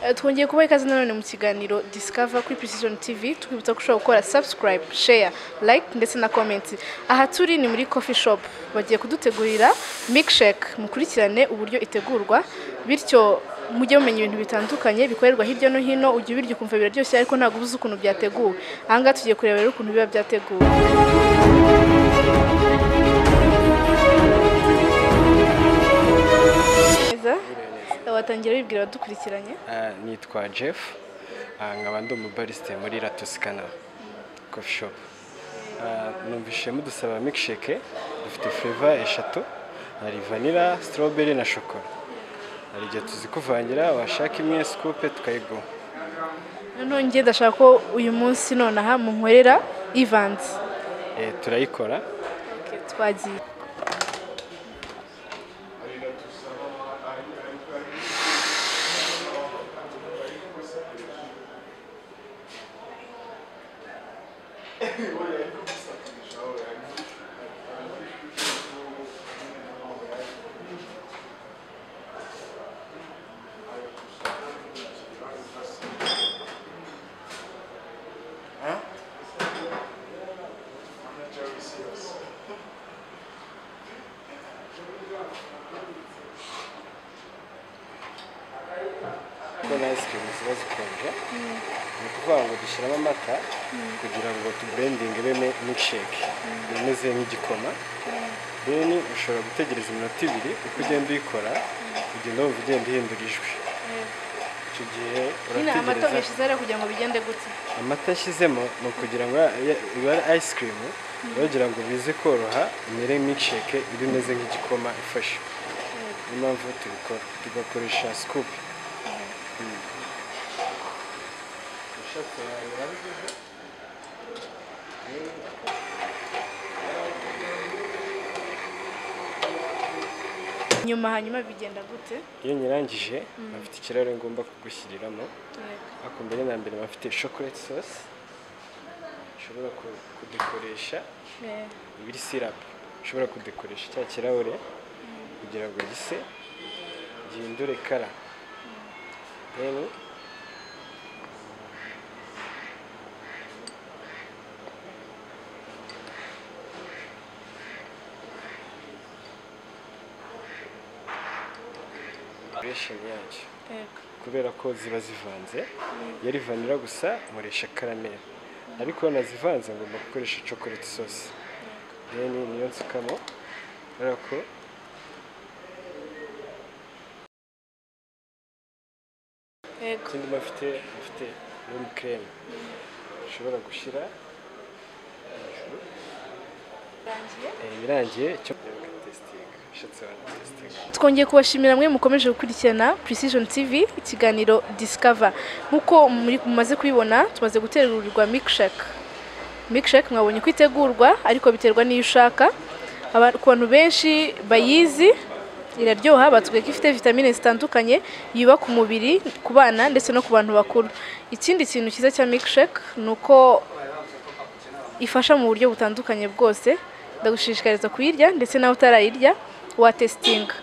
Eh, twongeye kubaha ikaze nanone mu kiganiro Discover kuri Precision TV twibutsa ko ushobora gukora subscribe, share, like ndetse na comment. Aha turi ni muri coffee shop bagiye kudutegurira milkshake mukurikirane uburyo itegurwa bityo mujye mumenya ibintu bitandukanye bikorerwa hirya no hino ujya ubirya ukumva biraryoshye ariko ntabwo ubuze ukuntu byateguwe aha ngaha tugiye kureba rero ukuntu biba byateguwe Neza? watangira wibwira abadukurikiranye Ah, nitwa jeff Ah, nkaba ndi umubarisite muri ratusikana coffee shop Ah, numvise mudusaba milkshake dufite fureva eshatu hari vanira strawberry na shokora hari igihe tuzikuvangira washaka imwe scoop tukayiguha noneho njye ndashaka ko uyu munsi nonaha munkorera ivanze Eh, turayikora twagiye kuko na ice cream ziba zikonje ni ukuvuga ngo dushyiramo amata kugira ngo tuburendinge ibemo milkshake imeze nk'igikoma then ushobora gutegereza iminota ibiri uko ugenda uyikora ugenda wumva ugenda uhindura ijwi icyo gihe nyine amata urategereza mwishyize rero kugira ngo bigende gute amata yashyizemo ni ukugira ngo iba ari ice cream bagira ngo bize koroha imere milkshake iba imeze nk'igikoma ifashe niyo mpamvu tubikora tugakoresha scoop nyuma hanyuma bigenda gute iyo nyirangije bafite ikirahure ngomba kugushyiriramo ako mbere na mbere bafite chocolate sauce ushobora ku- kudekoresha Eh, ibiri syrup ushobora kudekoresha cya kirahure kugira ngo gise gihindure kara rero duration yacyo yego. kubera ko ziba zivanze yari vanira gusa nkoresha karamel ariko nazivanze ngomba gukoresha chocolate sauce then niyo nsukamo kubera ko Yego. ikindi bafite bafite room cream ushobora gushyira hejuru Birangiye? Eh, birangiye cyo testinga ushatse wanatesitinga twongeye kubashimira mwe mukomeje gukurikirana precision tv ikiganiro discover nk'uko muri- mumaze kubibona tumaze guterurirwa milkshake milkshake mwabonye ko itegurwa ariko biterwa n'iyo ushaka Aba- ku bantu benshi bayizi iraryoha batubwiye ko ifite vitamine zitandukanye yubaka umubiri ku bana ndetse no ku bantu bakuru ikindi kintu cyiza cya milkshake ni uko ifasha mu buryo butandukanye bwose ndagushishikariza kuyirya ndetse nawe utarayirya watesitinga